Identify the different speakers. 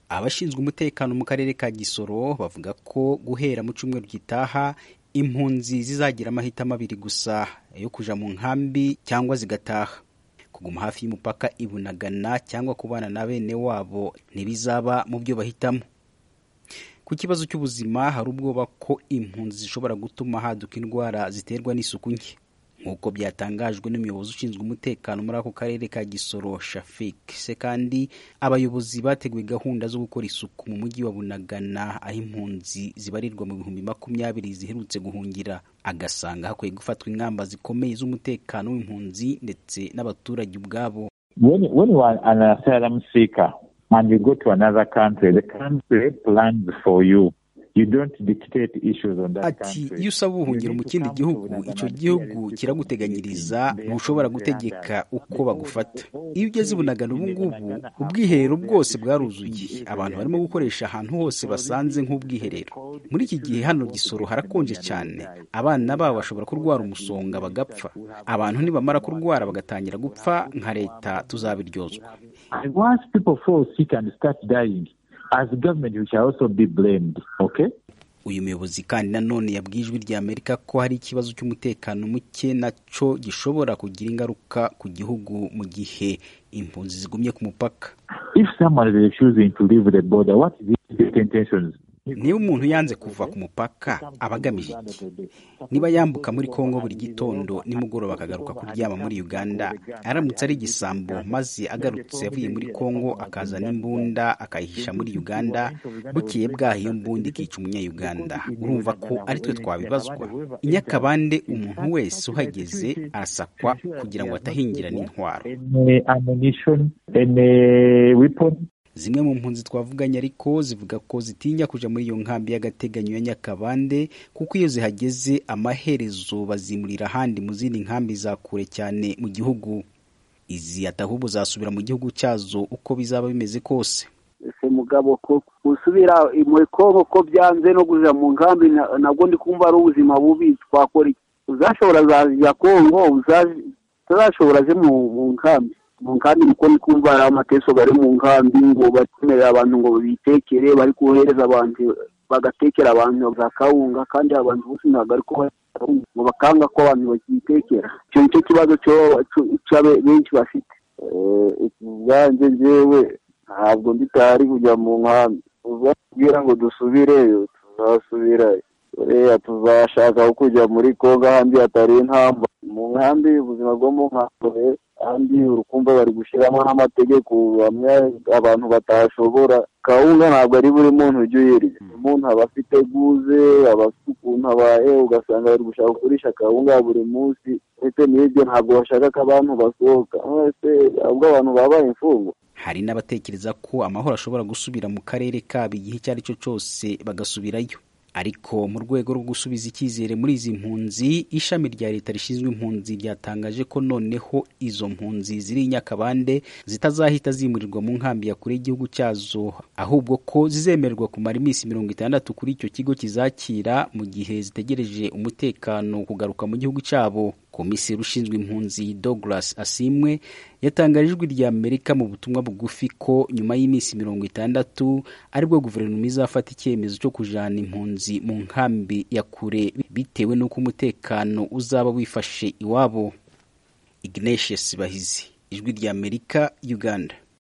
Speaker 1: abashinzwe umutekano mu karere ka Gisoro bavuga ko guhera mu cyumweru gitaha impunzi zizagira amahitamo abiri gusa yo kuja mu nkambi cyangwa zigataha kuguma hafi y'umupaka ibunagana cyangwa kubana na bene wabo ntibizaba mu byo bahitamo ku kibazo cy'ubuzima hari ubwoba ko impunzi zishobora gutuma haduka indwara ziterwa n'isuku nke nk'uko byatangajwe n'umuyobozi ushinzwe umutekano muri ako karere ka gisoro shafik se kandi abayobozi bateguye gahunda zo gukora isuku mu mujyi wa bunagana aho impunzi zibarirwa mu bihumbi makumyabiri ziherutse guhungira agasanga hakwiye gufatwa ingamba zikomeye z'umutekano w'impunzi ndetse n'abaturage ubwabo
Speaker 2: when, when you are an asylum seeker and you go to another country the country plans for you
Speaker 1: ati iyo usaba ubuhungiro mu kindi gihugu icyo gihugu kiraguteganyiriza ntushobora gutegeka uko bagufata iyo ugeze bunagana ubu ngubu ubwiherero bwose bwaruzuye abantu barimo gukoresha ahantu hose basanze nk'ubwiherero muri iki gihe hano gisoro harakonje cyane abana babo bashobora kurwara umusonga bagapfa abantu nibamara kurwara bagatangira gupfa nka leta tuzabiryozwa
Speaker 2: as government we shall also be blamed okay
Speaker 1: uyu muyobozi kandi nanone yabwiye ijwi rya amerika ko hari ikibazo cy'umutekano muke nacyo gishobora kugira ingaruka ku gihugu mu gihe impunzi zigumye ku mupaka
Speaker 2: if someone is refusing to leave the border what is his intentions
Speaker 1: niba umuntu yanze kuva ku mupaka aba agamije iki niba yambuka muri kongo buri gitondo nimugoroba akagaruka kuryama muri uganda aramutse ari igisambo maze agarutse avuye muri kongo akazana imbunda akayihisha muri uganda bukeye bwaho iyo mbunda ikica umunyayuganda urumva ko ari twe twabibazwa i nyakabande umuntu wese uhageze arasakwa kugira ngo atahingira n'intwaro zimwe mu mpunzi twavuganye ariko zivuga ko zitinya kuja muri iyo nkambi y'agateganyo ya nyakabande kuko iyo zihageze amaherezo bazimurira ahandi mu zindi nkambi za kure cyane mu gihugu izi atahubwo zasubira mu gihugu cyazo uko bizaba bimeze kose
Speaker 3: ese mugabo ko gusubira muri kongo ko byanze no kuja mu nkambi nabwo ndi kumva ari ubuzima bubi twakora iki uzashobora zajya kongo utazashobora aje mu nkambi mu nkambi kuko ndi kumva hari amateso bari mu nkambi ngo batemerera abantu ngo bitekere bari kohereza abantu bagatekera abantu za kawunga kandi abantu bose ntabwo ariko ngo bakanga ko abantu bakitekera icyo nicyo kibazo benshi bafite
Speaker 4: ubwanjye ngewe ntabwo nditari kujya mu nkambi tuzabwira ngo dusubireyo tuzasubirayo buriya tuzashaka kujya muri kongo ahandi hatari intamba mu nkambi ubuzima bwo mu nkambi kandi urukumva bari gushyiramo n'amategeko abantu batashobora kawunga ntabwo ari buri muntu ujya uyirya umuntu aba afite guze aba afite ukuntu abaye ugasanga bari gushaka kugurisha kawunga buri munsi ndetse n'ibyo ntabwo bashaka ko abantu basohoka mwese ahubwo abantu babaye imfungwa
Speaker 1: hari n'abatekereza ko amahoro ashobora gusubira mu karere kabo igihe icyo ari cyo cyose bagasubirayo ariko mu rwego rwo gusubiza icyizere muri izi mpunzi ishami rya leta rishinzwe impunzi ryatangaje ko noneho izo mpunzi ziri i nyakabande zitazahita zimurirwa mu nkambi ya kure y'igihugu cyazo ahubwo ko zizemererwa kumara iminsi mirongo itandatu kuri icyo kigo kizakira mu gihe zitegereje umutekano kugaruka mu gihugu cyabo komiseri ushinzwe impunzi douglas asimwe yatangaje ijwi rya amerika mu butumwa bugufi ko nyuma y'iminsi mirongo itandatu aribwo guverinoma izafata icyemezo cyo kujana impunzi mu nkambi ya kure bitewe n'uko umutekano uzaba wifashe iwabo ignatius bahizi ijwi rya amerika uganda